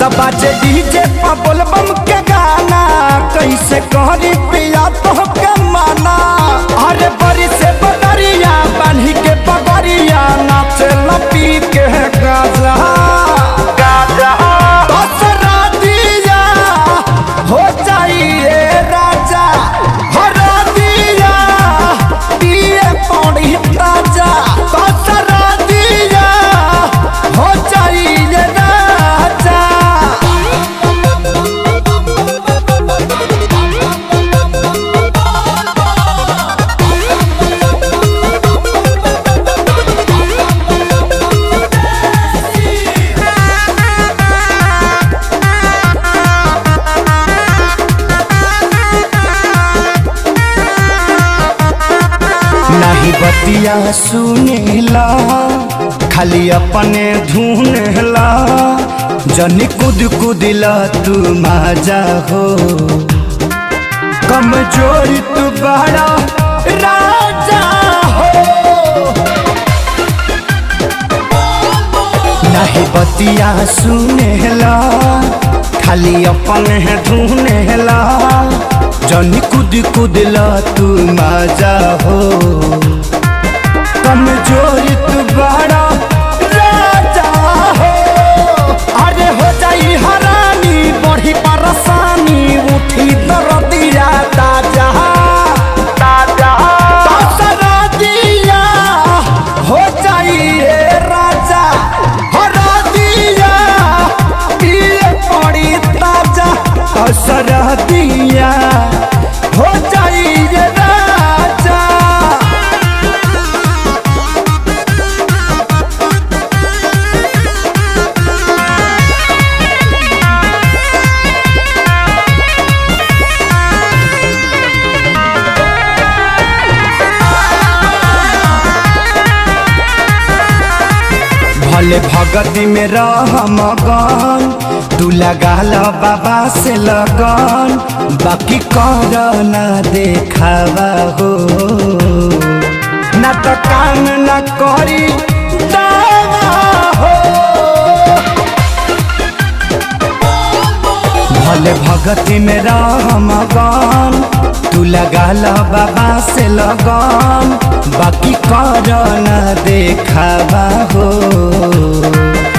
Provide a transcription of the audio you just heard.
बाजे डीजे पर बोलबम के गाना कैसे करी पिया तो के माना अरे बड़ी से बदरिया बान्ही के पगड़िया नाचे लपी के गाजा गाजा दसरा दिया हो जाइए राजा हरा दिया दिए पौड़ी ताजा दसरा दिया हो जाइए राजा नहीं बतिया सुनेला खाली अपने धुनेला जनी कुद कुदिला तू माजा हो कमजोरी तू बड़ा राजा हो नहीं बतिया सुनेला खाली अपने धुनेला जनी कुद कुदला तू मजा हो कमजोरी तू बड़ा राजा हो अरे हो जाई हरानी बढ़ी परेशानी उठी दरदिया ताजा ताजा ताजा दिया हो जाइए राजा हरा दिया पिए पड़ी ताजा असर दिया हो जाइए राजा भले भगती में रह मगन तू लगा लो बाबा से लगन बाकी कर ना देखावा हो ना तो काम ना करी दावा हो भले भगती में रह मगन तू लगा लो बाबा से लगन बाकी कर न देखावा हो